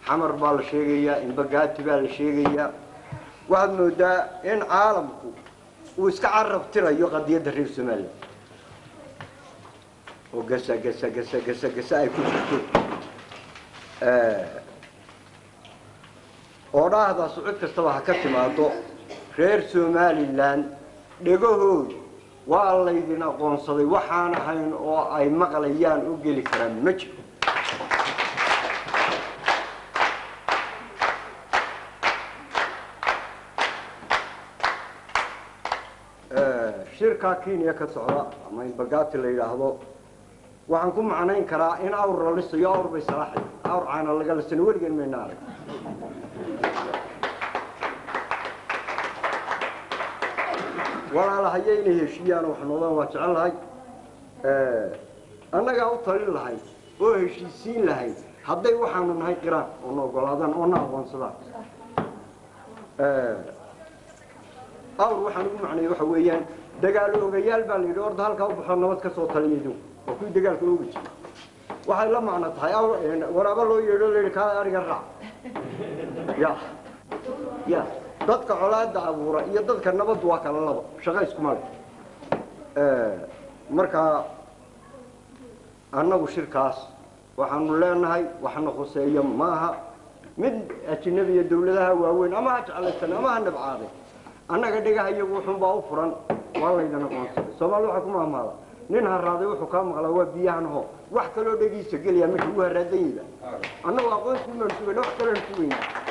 xamar baa la sheegayaa inbagaati baa la sheegayaa waxaad moodaa in caalamku uu iska carab tirayo qadiyadda reer somalilan oo gasa gasa gasa gasa gasa ay ku jirto oo dhahdaasu cid kastaba ha ka timaado reer somalilan dhegahoodu waa laydin aqoonsaday waxaan ahayn oo ay maqlayaan u geli karaan ma jiro shirkaa kenya ka socda ama inbagaati la yidhaahdo waxaan ku macnayn karaa in awr la lisayo awr bay salaaxay awr caana laga lisana weligan mayna arag walaalahayo inay heshiiyaan wax noodaan waa jecel lahay annagaa u talin lahay oo heshiisiin lahay hadday waxaanu nahay qiraan oo na ogolaadaan oo na aqoonsadaan awr waxaan ugu macnaya waxa weeyaan dagaalo ogayaal baa la yidhi orda halkaa u baxoo nabad ka soo taliya idinku oo kuwii dagaalka oogi jira waxay la macno tahay waraabo loo yeedho la yidhi kaa ariga raac ya ya dadka colaada abuura iyo dadka nabaddu waa kala laba shaqo iskuma le markaa annagu shirkaas waxaanu leenahay waxna khuseeya maaha mid ajinabiya dawladaha waaweyn ama ha jeclaysan ama ha nabcaaday annaga dhagaha iyagu wuxuunbaa u furan waa laydan aqoonsaday soomaalida waxaa ku maamaada nin haraaday wuxuu kaa maqlaa waa biyahan ho wax kaloo dhegiisa gelaya meesha ugu haraadanyida annagu aqoonsi umaan sugayna wax kaloon sugayna